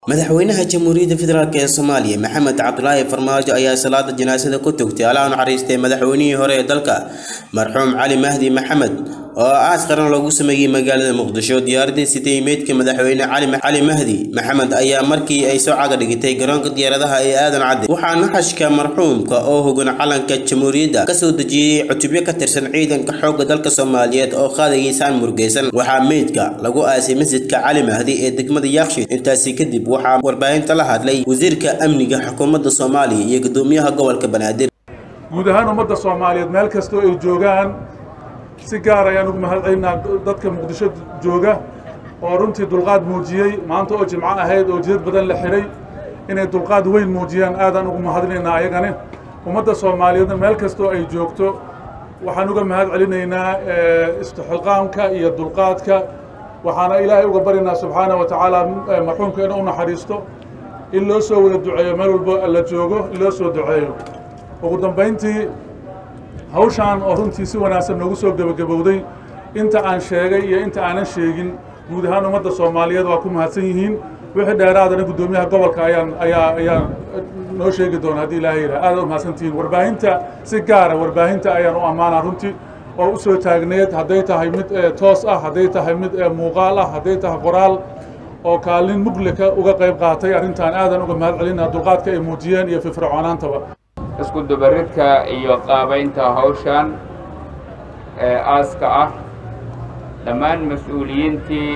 madaxweynaha jamhuuriyadda federaalk ee soomaaliya maxamed cabdulaahi farmaajo ayaa salaada janaasada ku tugtay allaha naxariistay madaxweynihii hore ee dalka marxuum cali mahdi maxamed oo aas qaran loogu sameeyey magaalada muqdisho diyaaradii sitay meydka madaxweyne cali mahdi maxamed ayaa markii ay soo caga dhigitay garoonka diyaaradaha ee aadan cadde waxaa naxashka marxuumka oo hogan calanka jamhuuriyadda kasoo dejiyey cutubyo ka tirsan ciidanka xoogga dalka soomaaliyeed oo qaadagiisaan murgeysan waxaa meydka lagu aasay masjidka cali mahdi ee degmada yaaqshiid intaasi kadib waxaa warbaahinta la hadlay wasiirka amniga xukuumadda soomaaliya iyo gudoomiyaha gobolka banaadir guud ahaan ummadda soomaaliyeed meel kastoo ay joogaan si gaar ayaan ugu mahadcelinaa dadka muqdisho jooga oo runtii dulqaad muujiyey maanta oo jimco ahayd oo jidad badan la xidhay inay dulqaad weyn muujiyaan aadaan ugu mahadinaynaa ayagani ummadda soomaaliyeedna meel kastoo ay joogto waxaan uga mahad celinaynaa istixqaamka iyo dulqaadka waxaana ilaahay uga baryaynaa subxaana wa tacaala marxuumka inuu u naxariisto in loo soo wada duceeyo meel walbo la joogo in loo soo duceeyo ugu dambayntii hawshaan oo runtii si wanaagsan noogu soo gebagabowday inta aan sheegay iyo inta aanan sheegin guud ahaan ummadda soomaaliyeed waa ku mahadsan yihiin wixii dheeraadana guddoomiyaha gobolka ayaan ayaa ayaa noo sheegi doona haddii ilaahay yidhaha aad u mahadsantihiin warbaahinta si gaara warbaahinta ayaan u ammaanaa runtii oo u soo taagneed hadday tahay mid toos ah hadday tahay mid muuqaal ah hadday tahay qoraal oo kaalin muglika uga qayb qaatay arrintan aadan uga mahad celinaa dulqaadka ay muujiyeen iyo firfircoonaantaba isku dubaridka iyo qaabaynta hawshan ee aaska ah dhammaan mas-uuliyiintii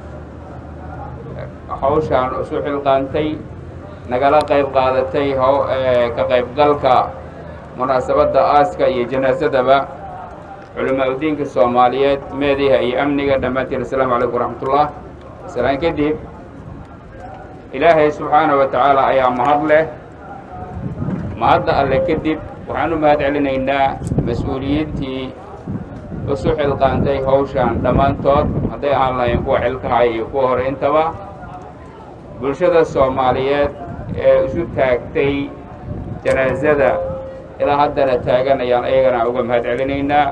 hawshaan isu xilqaantay nagala qayb qaadatay ka qaybgalka munaasabadda aaska iyo janaasadaba culamaa udiinka soomaaliyeed meediha iyo amniga dhammaantiin assalaamu calaykum waraxmatullah islaan kadib ilaahay subxaana wa tacaala ayaa mahad leh mahadda alle kadib waxaan u mahad celinaynaa mas-uuliyiintii isu xilqaantay hawshan dhammaantood hadday ahaan lahayn kuwa xilkahay iyo kuwa hore intaba bulshada soomaaliyeed ee isu taagtay janaasada ilaa haddana taaganayaan ayagana uga mahad celinaynaa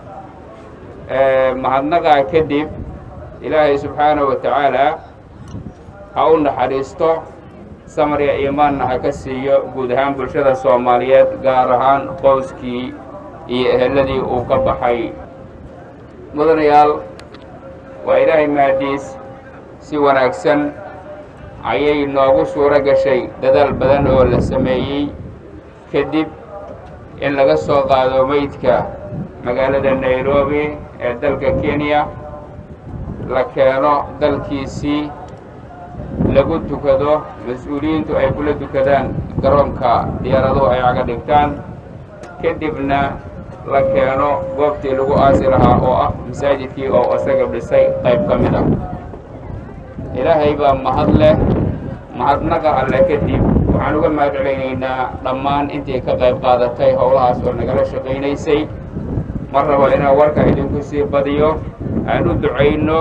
mahadnaqaa kadib ilaahay subxaana wa tacaala ha u naxariisto samriga iimaanna ha ka siiyo guud ahaan bulshada soomaaliyeed gaar ahaan qoyskii iyo eheladii uu ka baxay mudanayaal waa ilaahay mahadiis si wanaagsan ayay noogu suuro gashay dadaal badan oo la sameeyey kadib in laga soo qaado meydka magaalada nairobi ee dalka kenya la keeno dalkiisii lagu tukado mas-uuliyiintu ay kula dukadaan garoonka diyaaraduhu ay caga dhigtaan kadibna la keeno goobtii lagu aasi lahaa oo ah masaajidkii oo isaga dhisay qayb ka mid ah ilaahay baa mahad leh mahadnaqa alle kadib waxaan uga mahad celaynaynaa dhammaan intii ka qayb qaadatay howlahaas oo nagala shaqaynaysay mar rabo inaan warka idinku sii badiyo aan u ducayno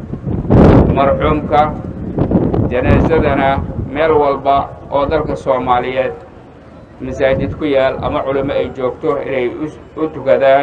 marxuumka janaasadana meel walba oo dalka soomaaliyeed masaajid ku yaal ama culimo ay joogto inay u tukadaan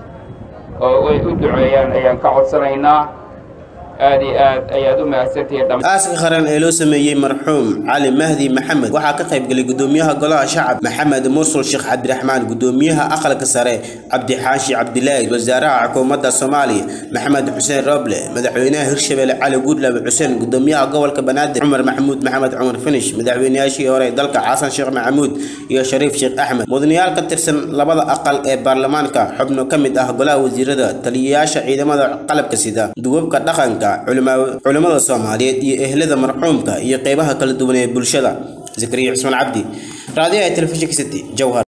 oo ay u duceeyaan ayaan ka codsanaynaa aad iyo aad ayaad u mahadsantihiin aaska qaran ee loo sameeyey marxuum cali mahdi maxamed waxaa ka qayb galay gudoomiyaha golaha shacab maxamed mursul sheekh cabdiraxmaan gudoomiyaha aqalka sare cabdixaashi cabdilaahi wasaaraha xukuumadda soomaaliya maxamed xuseen roble madaxweynaha hirshabelle cali guudlaabe xuseen gudoomiyaha gobolka banaadir cumar maxamuud maxamed cumar finish madaxweynayaashii hore dalka xasan sheekh maxamuud iyo shariif sheekh axmed mudanayaal ka tirsan labada aqal ee baarlamaanka xubno ka mid ah golaha wasiirada taliyayaasha ciidamada qalabka sida duwabka dhaqanka culimmada soomaaliyeed iyo ehlada marxuumka iyo qeybaha kala duwan ee bulshada zakariya cusmaan cabdi raadiyaha telefishinka city jowhar